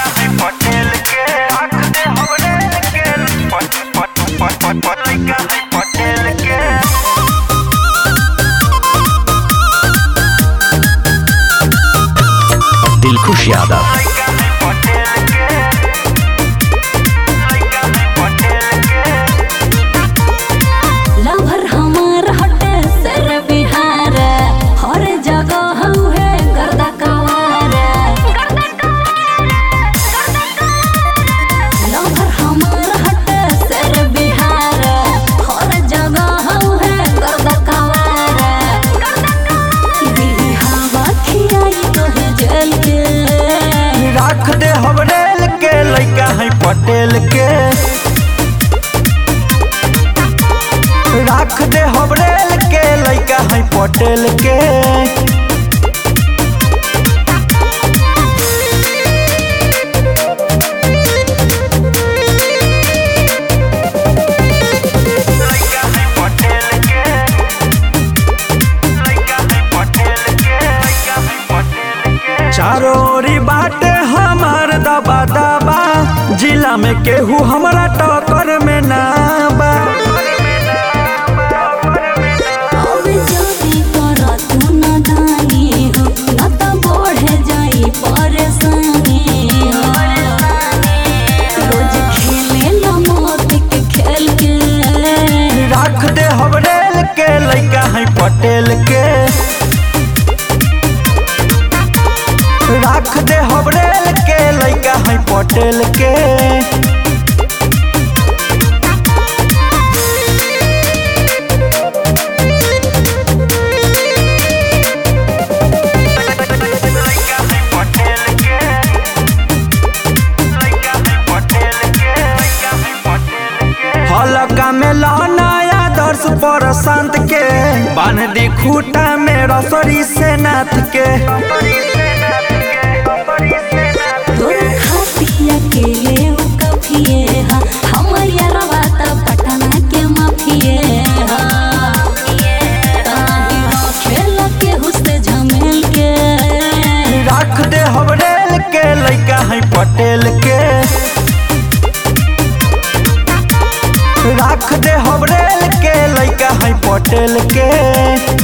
है पटेल के आँख दे हमरे के पट पट पट पट पट लइका है पटेल के दिलखुश यादव लइका है पटेल के लइका है पटेल के लवर हमार हटे सर बिहार हर जगह हउहे गर्दा कवार लवर हमार हटे सर बिहार हर जगह हउहे गर्दा कवार दिल्ली हवा खियाई तोहे जल के राख दे हमरेल के लइका है पटेल के राख दे हमरेल के लइका है पटेल के लइका है पटेल के लइका है पटेल के लइका है पटेल के चारों ओरी बाटे हमार दबा दबा जिला में केहू हमरा टक्कर में ना बा अब जल्दी कर तू न दानी हो न त बढ़े जाई परेशानी हो रोज खेले ला मौत के खेल के राख दे हमरेल के लइका है पटेल के राख दे हमरेल के लइका है पटेल के लइका है पटेल के लइका है पटेल के लइका है पटेल के हलका में लहनाया दर्श पर संत के बांध दी खूटा में रसोरी से नाथ के तोर खातिया के ले उ कफिए हा हमर यारवा त पटना के माफिए हा ताही हो खेल के हुस्से झमेल के राख दे हमरेल के लइका है पटेल के राख दे हमरेल के लइका है पटेल के